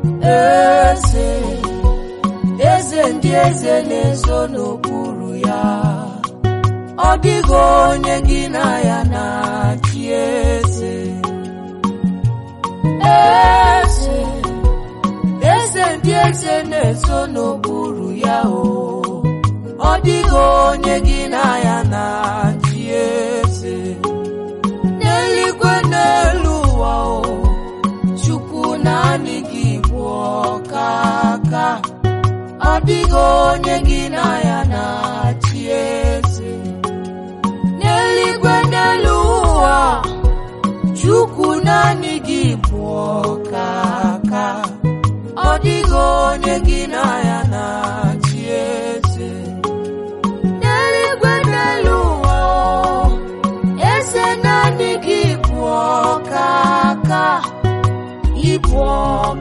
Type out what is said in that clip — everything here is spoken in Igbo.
eze eze ndị eze na-ezo n'okpuru ya ọ dịghị onye gị na ya na-achị eze eze eze ndị eze na-ezo n'okpuru ya o ọ dịghị onye gị na ya na-achị eze n'eluigwe n'elu ụwa o chukwu naanị gị bụ ọkaka ọ dịghị onye gị na ya na-achị eze n'eluigwe n'elu ụwa chukwu naanị gị bụ ọkaka ọ dịghị onye gị na ya na-achị eze n'eluigwe n'elu ụwa eze naanị gị bụ ọkaka ịbụ